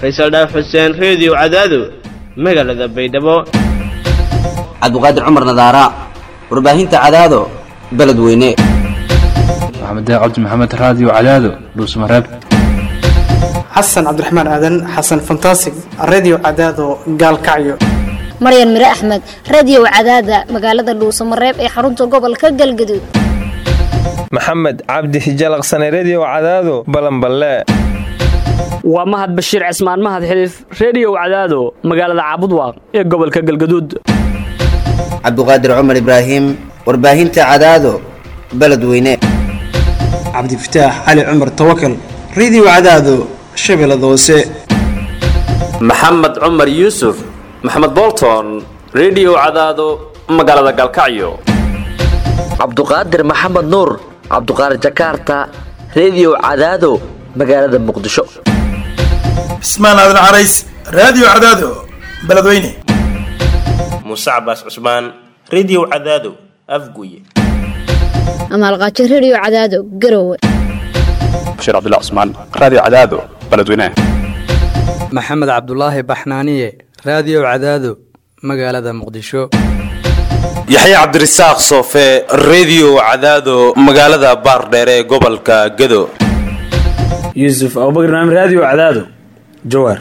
faysal dhaaf xuseen reediyo cadaado magaalada baydhabo cabdiqaadir cumar nadaara warbaahinta cadaado beledweyne maxamed cabdi maxamed raadiyo cadaado dhuusmareeb xasan cabdiraxmaan aadan xasan fantasig redio cadaado gaalkacyo maryan mire axmed radio cadaada magaalada dhuusamareeb ee xarunta gobolka galgaduud maxamed cabdi hijalaqsane redio cadaado balanballe waa mahad bashiir cismaan mahad xiliif reediyow cadaado magaalada caabudwaaq ee gobolka galgaduud cabdiqaadir cumar ibraahim warbaahinta cadaado beledweyne cabdifataax cali cumar tawakal redio cadaado shabeellada hoose maxamed cumar yuusuf maxamed bolton redio cadaado magaalada galkacyo cabduqaadir maxamed nuur cabduqaadir jakaarta redio cadaado magaalada muqdisho cismaan aadan carays raadiyo cadaado beledweyne muuse cabaas cusmaan redio cadaado afguye amaalqaajo redio cadaado garowe bashiir cabdilla cusmaan raadiyo cadaado beledweyne maxamed cabdulaahi baxnaaniye raadiyo cadaado magaalada muqdisho yaxya cabdirasaaq soofe redio cadaado magaalada baardheere ee gobolka gado yuusuf abubakr naam raadiyo cadaado jawaar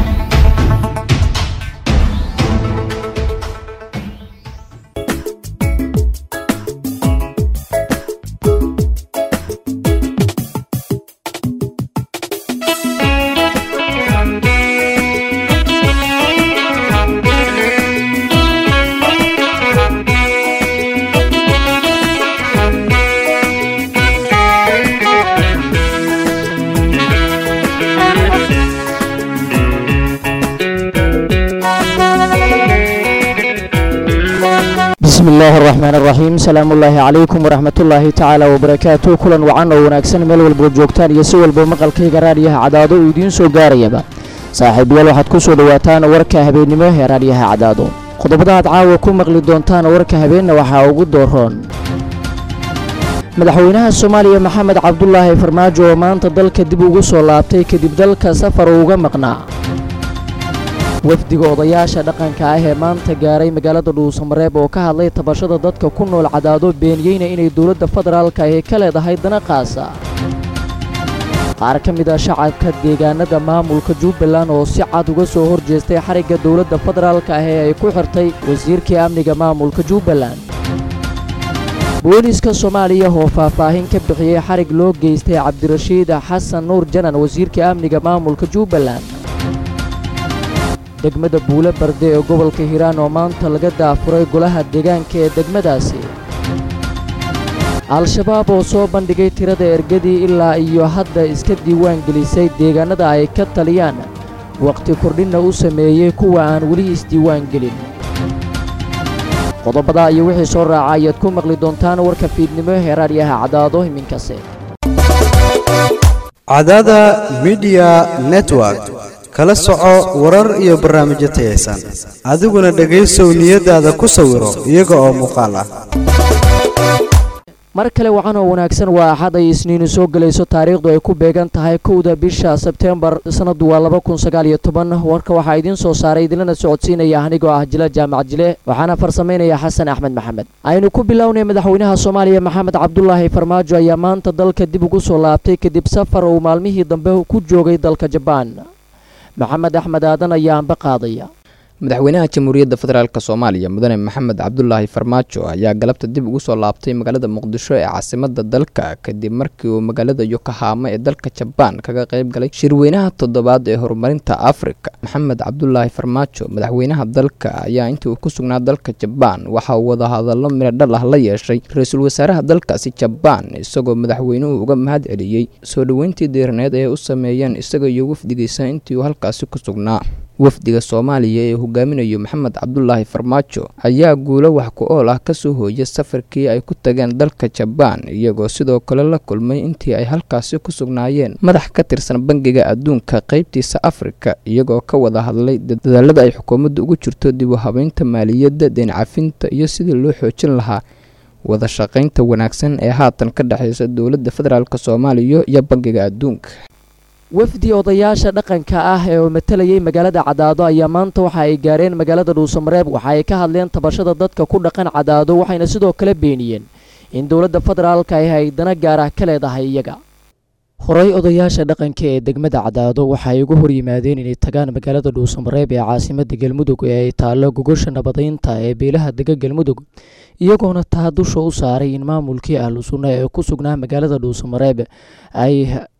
bismi illaahi araxmaan araxiim salaamu ullaahi calaykum waraxmatullaahi tacaala wabarakaatu kulan wacan oo wanaagsan meel walbood joogtaan iyo si walba maqalkayga raadyaha cadaado uu idiin soo gaarayaba saaxiibayaal waxaad ku soo dhowaataan warka habeennimo ee raadyaha cadaado qodobada aad caawa ku maqli doontaan warka habeenna waxaa ugu dooroon madaxweynaha soomaaliya maxamed cabdulaahi farmaajo oo maanta dalka dib ugu soo laabtay kadib dalka safar uga maqnaa wafdiga odayaasha dhaqanka ah ee maanta gaaray magaalada dhuusamareeb oo ka hadlay tabashada dadka ku nool cadaado beeniyeyna inay dowladda federaalka ahi ka leedahay dana qaasa qaar ka mid ah shacabka deegaanada maamulka jubbaland oo si cad uga soo hor jeestay xarigga dowladda federaalka ah ee ay ku xirtay wasiirkii amniga maamulka jubbaland booliiska soomaaliya oo faahfaahin ka bixiyey xarig loo geystay cabdirashiid xasan nuur janan wasiirka amniga maamulka jubbaland degmada buule barde ee gobolka hiiraan oo maanta laga daafuray golaha deegaanka ee degmadaasi al-shabaab oo soo bandhigay tirada ergadii ilaa iyo hadda iska diiwaan gelisay deegaanada ay ka taliyaan wakhti kordhinna u sameeyey kuwa aan weli isdiiwaan gelin qodobadaa iyo wixii soo raaca ayaad ku maqli doontaan warka fiidnimo ee raadyaha cadaado iminkase cadaada midiya network kala soco warar iyo barnaamijyo tayaysan adiguna dhegaysow niyadaada ku sawiro iyaga oo muuqaal ah mar kale wacan oo wanaagsan waa axad ay isniinu soo gelayso taariikhdu ay ku beegan tahay kowda bisha sebteembar sanadu waa laba kun sagaal iyo toban warka waxaa idiin soo saaray idinlana socodsiinaya anigoo ah jila jaamac jile waxaana farsamaynaya xasan axmed maxamed aynu ku bilownay madaxweynaha soomaaliya maxamed cabdulaahi farmaajo ayaa maanta dalka dib ugu soo laabtay kadib safar uu maalmihii dambe ku joogay dalka jabaan maxamed axmed aadan ayaa anba qaadaya madaxweynaha jamhuuriyadda federaalk soomaaliya mudane maxamed cabdulaahi farmaajo ayaa galabta dib ugu soo laabtay magaalada muqdisho ee caasimada dalka kadib markii uu magaalada yokohama ee dalka jabaan kaga qayb galay shirweynaha toddobaad ee horumarinta afrika maxamed cabdulaahi farmaajo madaxweynaha dalka ayaa intii uu ku sugnaa dalka jabaan waxa uu wadahadallo midhodhal ah la yeeshay ra-iisul wasaaraha dalkaasi jabaan isagoo madaxweynuhu uga mahad celiyey soo dhoweyntii diiraneed ee u sameeyeen isaga iyo wafdigiisa intii uu halkaasi ku sugnaa wafdiga soomaaliya ee hogaaminayo maxamed cabdulaahi farmaajo ayaa guulo wax ku ool ah kasoo hooyay safarkii ay ku tageen dalka jabaan iyagoo sidoo kale la kulmay intii ay halkaasi ku sugnaayeen madax ka tirsan bangiga adduunka qeybtiisa afrika iyagoo ka wada hadlay dadaalada ay xukuumaddu ugu jirto dib u habeynta maaliyadda deen cafinta iyo sidii loo xoojin lahaa wada shaqaynta wanaagsan ee haatan ka dhexeysa dowladda federaalk soomaaliya iyo bangiga adduunka wafdi odayaasha dhaqanka ah ee matalayay magaalada cadaado ayaa maanta waxa ay gaareen magaalada dhuusamareeb waxa ay ka hadleen tabashada dadka ku dhaqan cadaado waxayna sidoo kale beeniyeen in dowladda federaalka ay haydana gaar ah ka leedahay iyaga horey odayaasha dhaqanka ee degmada cadaado waxa ay ugu hor yimaadeen inay tagaan magaalada dhuusamareeb ee caasimada galmudug ee ay taallo gogosha nabadaynta ee beelaha dega galmudug iyagoona taa dusha u saaray in maamulkii ahlu sunna ee ku sugnaa magaalada dhuusamareeb ay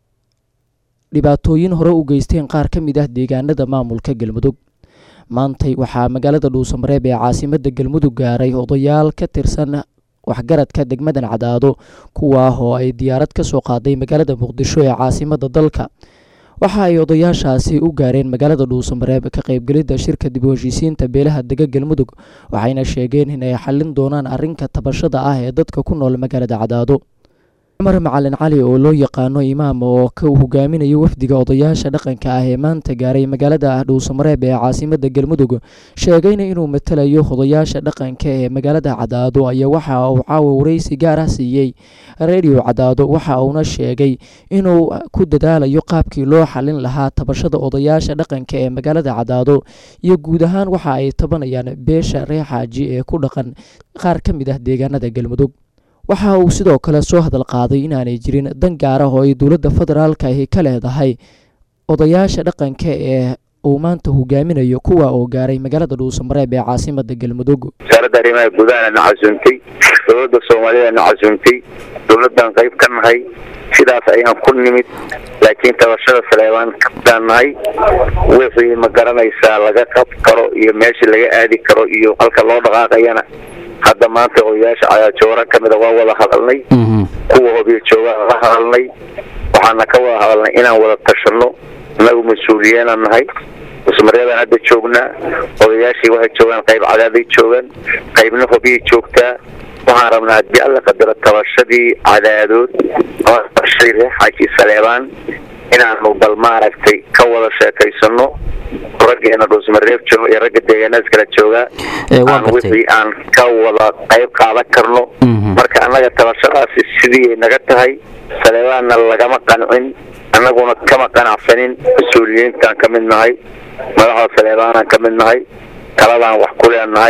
dhibaatooyin hore u geysteen qaar ka mid ah deegaanada maamulka galmudug maantay waxaa magaalada dhuusamareeb ee caasimada galmudug gaaray odayaal ka tirsan waxgaradka degmadan cadaado kuwaah oo ay diyaarad ka soo qaaday magaalada muqdisho ee caasimada dalka waxa ay odayaashaasi u gaareen magaalada dhuusamareeb ka qaybgelidda shirka dib u heshiisiinta beelaha dega galmudug waxayna sheegeen in ay xallin doonaan arrinka tabashada ah ee dadka ku nool magaalada cadaado cumar macalin cali oo loo yaqaano imaam oo ka hogaaminayo wafdiga odayaasha dhaqanka ah ee maanta gaaray magaalada dhuusamareeb ee caasimada galmudug sheegayna inuu matalayo odayaasha dhaqanka ee magaalada cadaado ayaa waxa uu caawa wareysi gaar ah siiyey redio cadaado waxa uuna sheegay inuu ku dadaalayo qaabkii loo xalin lahaa tabashada odayaasha dhaqanka ee magaalada cadaado iyo guud ahaan waxa ay tabanayaan beesha reer xaaji ee ku dhaqan qaar ka mid ah deegaanada galmudug waxa uu sidoo kale soo hadal qaaday inaanay jirin dan gaar ah oo ay dowladda federaalka ahi ka leedahay odayaasha dhaqanka ee uu maanta hogaaminayo kuwa oo gaaray magaalada dhuusamareeb ee caasimada galmudug wasaaradda arrimaha gudaha na casuumtay dowladda soomaalida na casuumtay dowladdan qayb ka nahay sidaas ayaan ku nimid laakiin tabashada saleebaan kabtaan nahay wixii ma garanaysaa laga qab karo iyo meeshii laga aadi karo iyo halka loo dhaqaaqayana hadda maanta odayaasha cayaajoora ka mida waa wada hadalnay kuwa hobiyo joogaan la hadalnay waxaana ka wada hadalnay inaan wada tashanno innagu mas-uuliyeenaan nahay musmaryadaan hadda joognaa odayaashii waxay joogaan qayb cadaaday joogaan qaybna hobiyay joogtaa waxaan rabnaa haddii alla qadaro tabashadii cadaadood ama tabashadii reer xaaji saleebaan inaanu bal maaragtay ka wada sheekaysano raggeena dhuusmareeb joogo iyo ragga deegaanadas kala joogaa aan wixii aan ka wada qayb qaadan karno marka annaga tabashadaasi sidii ay naga tahay saleebaanna lagama qancin annaguna kama qanacsanin mas-uuliyiintaan ka mid nahay madaxda saleebaanaan ka mid nahay taladaan wax ku leenahay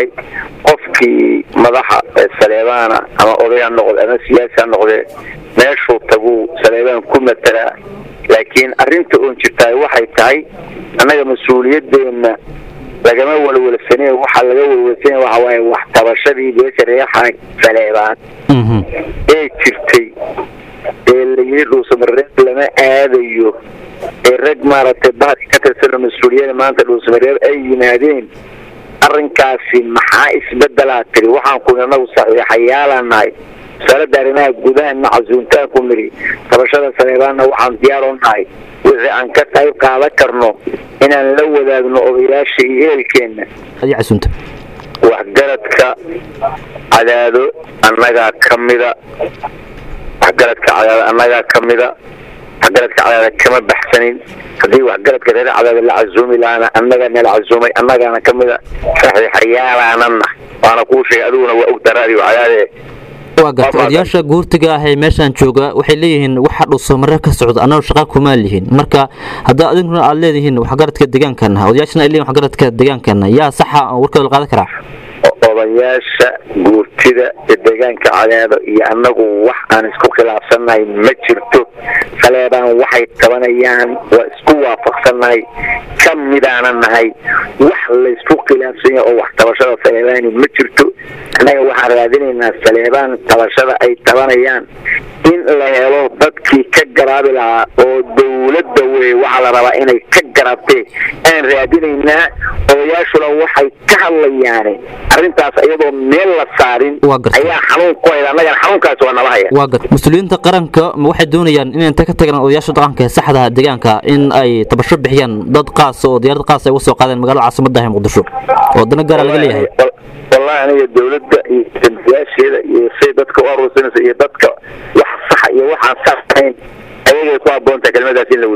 qofkii madaxa saleebaana ama oday ha noqde ama siyaasi ha noqdee meeshuu taguu saleebaan ku matalaa laakiin arrinta oon jirtaay waxay tahay annaga mas-uuliyadeenna lagama walwalsane waxaa laga walwalsanaya waxa waaye wax tabashadii beesha reexaan saleebaan ee jirtay ee la yidhi dhuusamareeb lama aadayo ee rag maaragtay bahadka ka tirsano mas-uuliyada maanta dhuusamareeb ay yimaadeen arrinkaasi maxaa isbedelaa tiri waxaan ku anagu saxiixayaalaan nahay wasaaradda arrimaha gudahana casuuntaan ku niri tabashada saleebaanna waxaan diyaar u nahay wixii aan ka qayb qaadan karno inaan la wadaagno odayaasha iyo ehelkeenna waxgaradka cadaado annagaa ka mida waxgaradka cadaado annagaa ka mida waxgaradka cadaada kama baxsanin haddii waxgaradka reer cadaada la casuumi lahaana annagaa nala casuumay annagaana ka mida saxiixayaalaanana waana kuu sheegay adiguna waa ogta raadiyo cadaade waa garta odayaasha guurtiga ah ee meeshaan jooga waxay leeyihiin waxa dhuusamareeb ka socda annagoo shaqa kuma lihin marka haddaa adinkuna aad leedihiin waxgaradka deegaankana odayaashana ay leeyihin waxgaradka deegaankana yaa saxa warkooda la qaadan karaa odayaasha guurtida ee deegaanka cadaado iyo annagu wax aan isku khilaafsannahay ma jirto saleebaan waxay tabanayaan waa isku waafaqsannahay ka midaana nahay wax laysku khilaafsan yahay oo wax tabashada saleebaani ma jirto annaga waxaan raadinaynaa saleebaan tabashada ay tabanayaan in la helo dadkii ka garaabi lahaa oo dowladda wey waxaa la rabaa inay ka garaabtee aan raadinaynaa odayaashuna waxay ka hadlayaane arrintaas iyadoo meel la saarin ayaa xanuun ku hayda annagana xanuunkaas waa nala haya waa gar mas-uuliyiinta qaranka ma waxay doonayaan in inta ka tagaan odayaasha dhaqanka ee saxda deegaanka in ay tabasho bixiyaan dad qaas oo diyaarad qaas ay uga soo qaadeen magaalada caasimadda ee muqdisho oo dana gaara laga leeyahay wallahi aniga dowladda iyo dambiyaasheeda iyo say dadka u aruursanaysa iyo dadka wax saxa iyo waxaan sax ahayn ayagay ku habboontahay kelmadaas in la weydiiyo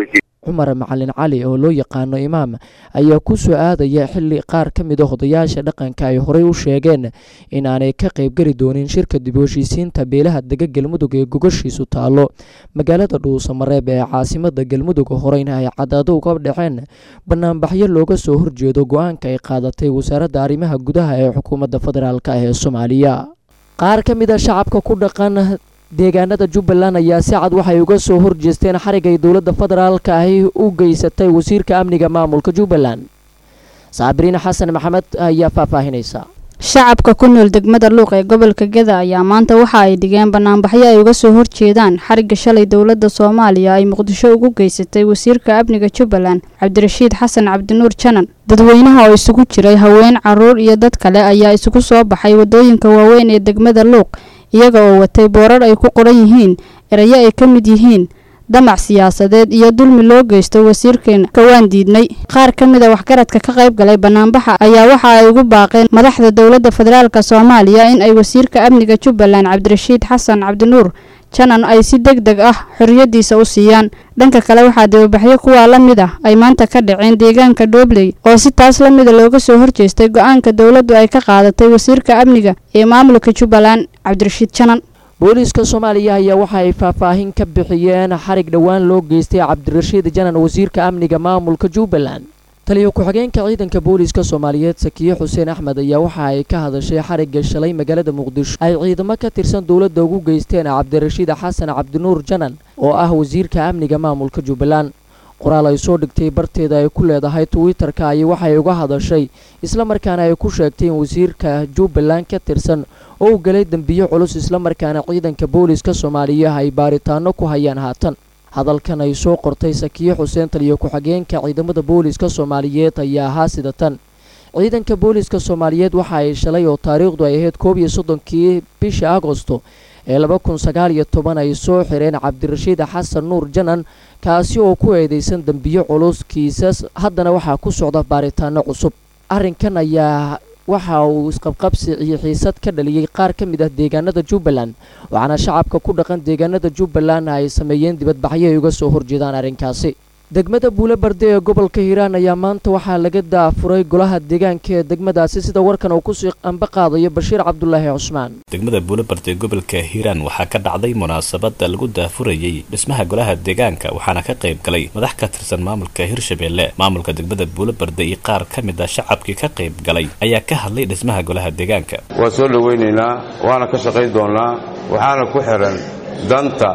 cumar macalin cali oo loo yaqaano imaam ayaa ku soo aadaya xili qaar ka mid a odayaasha dhaqanka ay horey u sheegeen in aanay ka qaybgeli doonin shirka dib u heshiisiinta beelaha dega galmudug ee gogashiisu taalo magaalada dhuusamareeb ee caasimada galmudug horeyna ay cadaado uga dhaceen banaanbaxyo looga soo horjeedo go-aanka ay qaadatay wasaaradda arrimaha gudaha ee xukuumadda federaalk ee soomaaliya qaar ka mid a shacabka ku dhaqan deegaanada jubbaland ayaa si cad waxay uga soo horjeesteen xarig ay dowladda federaalka ahi u geysatay wasiirka amniga maamulka jubbaland saabiriin xasan maxamed ayaa faahfaahinaysa shacabka ku nool degmada luuq ee gobolka geda ayaa maanta waxa ay dhigeen banaanbaxyo ay uga soo horjeedaan xarigga shalay dowladda soomaaliya ay muqdisho ugu geysatay wasiirka amniga jubbaland cabdirashiid xasan cabdinuur janan dadweynaha oo isugu jiray haween caruur iyo dad kale ayaa isugu soo baxay wadooyinka waaweyn ee degmada luuq iyaga oo watay boorar ay ku qoran yihiin erayo ay ka mid yihiin damac siyaasadeed iyo dulmi loo geysto wasiirkeena kawaan diidnay qaar ka mid a waxgaradka ka qayb galay banaanbaxa ayaa waxa ay ugu baaqeen madaxda dowladda federaalka soomaaliya in ay wasiirka amniga jubbaland cabdirashiid xasan cabdinuur janan ay si deg deg ah xorriyadiisa u siiyaan dhanka kale waxaa dibabaxyo kuwaa la mid ah ay maanta ka dhaceen deegaanka dhobley oo si taas la mida looga soo horjeestay go-aanka dowladdu ay ka qaadatay wasiirka amniga ee maamulka jubbaland cabdirashiid janan booliiska soomaaliya ayaa waxa ay faahfaahin ka bixiyeen xarig dhowaan loo geystay cabdirashiid janan wasiirka amniga maamulka jubbaland taliyo ku-xigeenka ciidanka booliiska soomaaliyeed sakiye xuseen axmed ayaa waxa ay ka hadashay xarigga shalay magaalada muqdisho ay ciidamo ka tirsan dowladda ugu geysteen cabdirashiid xasan cabdinuur janan oo ah wasiirka amniga maamulka jubbaland qoraal ay soo dhigtay barteeda ay ku leedahay twitter-ka ay waxay uga hadashay islamarkaana ay ku sheegtay in wasiirka jubbaland ka tirsan oo u galay dembiyo culus islamarkaana ciidanka booliiska soomaaliya ay baaritaano ku hayaan haatan hadalkan ay soo qortay sakiye xuseen taliyo ku-xigeenka ciidamada booliiska soomaaliyeed ayaa ahaa sida tan ciidanka booliiska soomaaliyeed waxa ay shalay oo taariikhdu ay ahayd koob iyo soddonkii bisha agosto ee laba kun sagaal iyo toban ay soo xireen cabdirashiid xasan nuur janan kaasi oo ku eedeysan dembiyo culus kiisas haddana waxaa ku socda baaritaano cusub arrinkan ayaa waxa uu isqabqabsi iyo xiisad ka dhaliyey qaar ka mid ah deegaanada jubbaland waxaana shacabka ku dhaqan deegaanada jubbaland ay sameeyeen dibadbaxyo ay uga soo horjeedaan arrinkaasi degmada buule barde ee gobolka hiiraan ayaa maanta waxaa laga daafuray golaha deegaanka ee degmadaasi sida warkan uu kusii qamba qaadayo bashiir cabdulaahi cusmaan degmada buulebarde gobolka hiiraan waxaa ka dhacday munaasabada lagu daafurayey dhismaha golaha deegaanka waxaana ka qayb galay madax ka tirsan maamulka hirshabeelle maamulka degmada buulebarde iyo qaar ka mid a shacabkii ka qayb galay ayaa ka hadlay dhismaha golaha deegaanka waa soo dhowaynaynaa waana ka shaqayn doonnaa waxaana ku xihan danta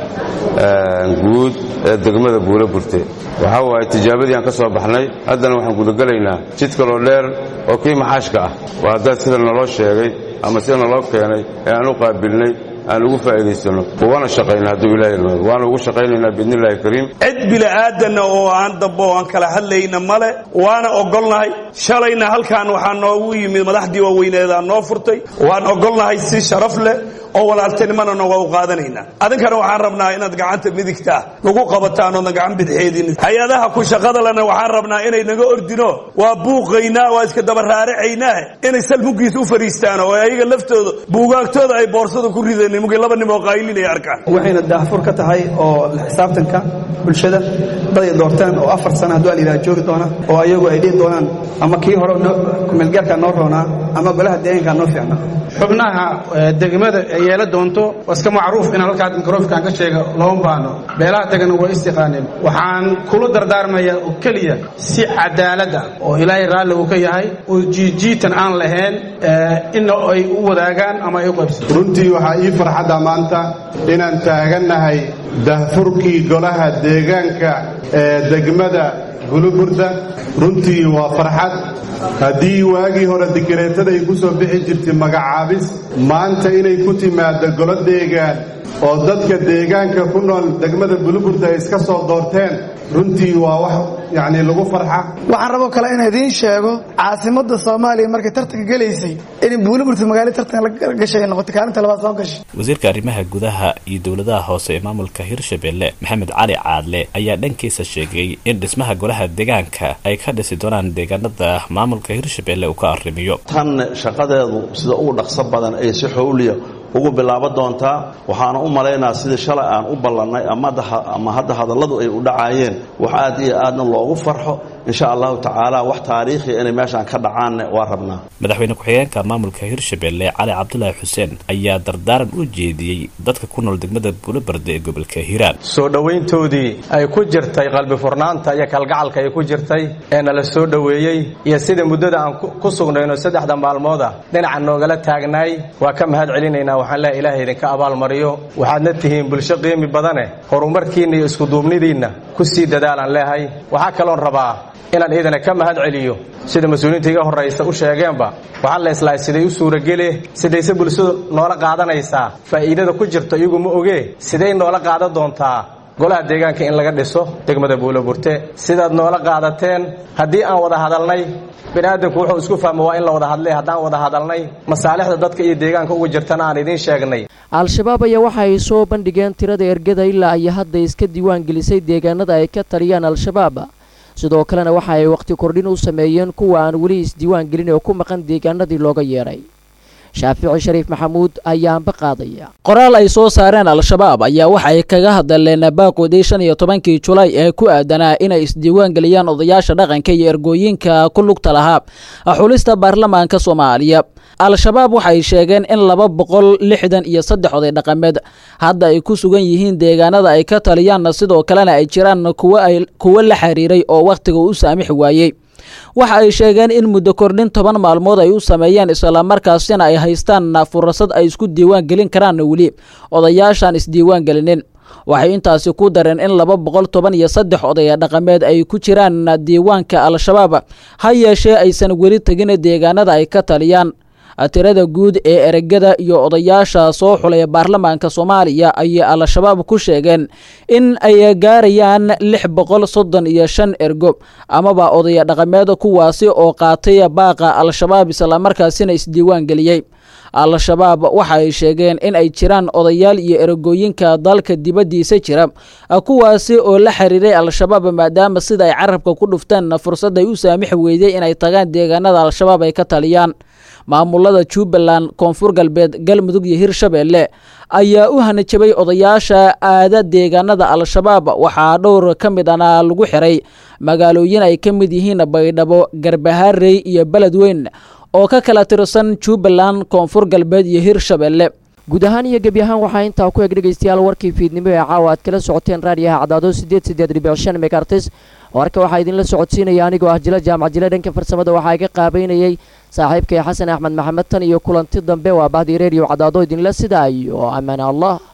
guud ee degmada buule burte waxaa waaye tijaabadii aan ka soo baxnay haddana waxaan gudagelaynaa jid kaloo dheer oo kii maxaashka ah waa haddaad sida naloo sheegay ama sida naloo keenay ee aan u qaabilnay aan ugu faa'iidaysanno waana shaqaynaa hadduu ilahi irmaado waana ugu shaqaynaynaa biidnillahi kariim cid bila'aadanna oo aan dambo oo aan kala hadlayna male waana ogolnahay shalayna halkaan waxaa noogu yimid madaxdii waaweyneedaa noo furtay waan ogolnahay si sharaf leh oo walaaltinimana nooga u qaadanaynaa adinkana waxaan rabnaa inaad gacanta midigta nagu qabataan oodan gacan bidxeedin hay-adaha ku shaqada lena waxaan rabnaa inay naga ordino waa buuqaynaa waa iska dabaraaracaynaa inay salmugiis u fariistaan oo ayaga laftooda buugaagtooda ay boorsada ku rideen nimankii laba nim oo qaylinay arkaan waxayna daahfur ka tahay oo la xisaabtanka bulshada dad ay doortaan oo afar sana hadduu alayidhaha joogi doona oo ayagu ay dhihi doonaan ama kii hore kumeelgaarkaa noo roonaa ama golaha deegaankaa noo fiicnaa xubnaha degmada ay yeela doonto waa iska macruuf inaan halkaa mikrofonkan ka sheega looma baano beelaha degana waa istiqaaneen waxaan kula dardaarmayaa oo keliya si cadaaladda oo ilaahay raalli uu ka yahay oo jiijiitan aan lahayn ina ay u wadaagaan ama ay u qaybsan runtii waxaa ii farxadda maanta inaan taagannahay dahfurkii golaha deegaanka ee degmada guluburda runtii waa farxad haddii waagii hore dikireetada ay ku soo bixi jirtay magacaabis maanta inay ku timaaddo golo deegaan oo dadka deegaanka ku nool degmada buluburda ay iska soo doorteen runtii waa wax yacni lagu farxa waxaan raboo kale inaan idiin sheego caasimadda soomaaliya markay tartanka gelaysay in buuliburta magaalo tartan la gashay ay noqotay kaalinta labaad soo gashay wasiirka arrimaha gudaha iyo dowladaha hoose ee maamulka hirshabeelle maxamed cali caadle ayaa dhankiisa sheegay in dhismaha golaha deegaanka ay ka dhisi doonaan deegaanada maamulka hirshabeelle uu ka arrimiyo tan shaqadeedu sida ugu dhaqso badan ee si xowliya ugu bilaabo doontaa waxaana u malaynaa sidii shalay aan u ballannay ama hadda hadalladu ay u dhacaayeen wax aad iyo aadna loogu farxo insha allahu tacaala wax taariikhiya inay meeshaan ka dhacaanne waa rabnaa madaxweyne ku-xigeenka maamulka hirshabelle cali cabdulaahi xuseen ayaa dardaaran u jeediyey dadka ku nool degmada buulobarde ee gobolka hiiraan soo dhowayntoodii ay ku jirtay qalbi furnaanta iyo kalgacalka ay ku jirtay ee nala soo dhoweeyey iyo sida muddada aan ku sugnayno saddexda maalmooda dhinaca noogala taagnaay waa ka mahad celinaynaa waxaan leehay ilaahay idinka abaalmariyo waxaadna tihiin bulsho qiimi badane horumarkiinna iyo iskuduubnidiinna ku sii dadaalaan leehay waxaa kaloon rabaa inaan iidana ka mahad celiyo sida mas-uuliyiinta iga horraysa u sheegeenba waxaan la islahay siday u suuragele sidayse bulshadu noola qaadanaysaa faa'iidada ku jirto iyagu ma ogee siday noola qaadan doontaa golaha deegaanka in laga dhiso degmada buuloburte sidaad noola qaadateen haddii aan wada hadalnay bini'aadamku wuxuu isku fahmo waa in la wada hadlay haddaan wada hadalnay masaalixda dadka iyo deegaanka uga jirtana aan idiin sheegnay al-shabaab ayaa waxa ay soo bandhigeen tirada ergada ilaa ay hadda iska diiwaan gelisay deegaanada ay ka taliyaan al-shabaab sidoo kalena waxa ay wakhti kordhin u sameeyeen kuwa aan weli isdiiwaan gelin oo ku maqan deegaanadii looga yeedhay shaafici shariif maxamuud ayaanba qaadaya qoraal ay soo saareen al-shabaab ayaa waxa ay kaga hadleen baaqoodii shan iyo tobankii julaay ee ku aadanaa inay isdiiwaan geliyaan odayaasha dhaqanka iyo ergooyinka ku lugta lahaa xulista baarlamaanka soomaaliya al-shabaab waxay sheegeen in laba boqol lixdan iyo saddex oday dhaqameed hadda ay ku sugan yihiin deegaanada ay ka taliyaan sidoo kalena ay jiraan kuwo la xiriiray oo wakhtiga u saamixi waayey waxa ay sheegeen in muddo kordhin toban maalmood ay u sameeyeen islamarkaasina ay haystaan fursad ay isku diiwaan gelin karaan weli odayaashaan isdiiwaan gelinin waxay intaasi ku dareen in laba boqol toban iyo saddex odaya dhaqameed ay ku jiraan diiwaanka al-shabaab ha yeeshee aysan weli tegin deegaanada ay ka taliyaan tirada guud ee eregada iyo odayaasha soo xulaya baarlamaanka soomaaliya ayay al-shabaab ku sheegeen in ay gaarayaan lix boqol soddon iyo shan ergo amaba odaya dhaqameed kuwaasi oo qaatay baaqa al-shabaab islamarkaasina isdiiwaan geliyey al-shabaab waxa ay sheegeen in ay jiraan odayaal iyo eragooyinka dalka dibaddiisa jira kuwaasi oo la xiriiray al-shabaab maadaama sida ay carabka ku dhufteen fursad ay u saamixi weyday inay tagaan deegaanada al-shabaab ay ka taliyaan maamulada jubbaland koonfur galbeed galmudug iyo hirshabeelle ayaa u hanajabay odayaasha aada deegaanada al-shabaab waxaa dhowr ka mid ana lagu xiray magaalooyin ay ka mid yihiin baydhabo garbaharey iyo beledweyn oo ka kala tirsan jubbaland koonfur galbeed iyo hirshabeelle guud ahaan iyo gebi ahaan waxaa intaa ku eg dhegaystayaal warkii fiidnimo ee caawa aad kala socoteen raadiyaha cadaado sideed sideed dhibic shan megartis warka waxaa idinla socodsiinaya anigoo ah jila jaamac jile dhanka farsamada waxaa iga qaabeynayay saaxiibkay xasan axmed maxamed tan iyo kulanti dambe waa bahdii reediyo cadaado idinla sidaa iyo amaan allah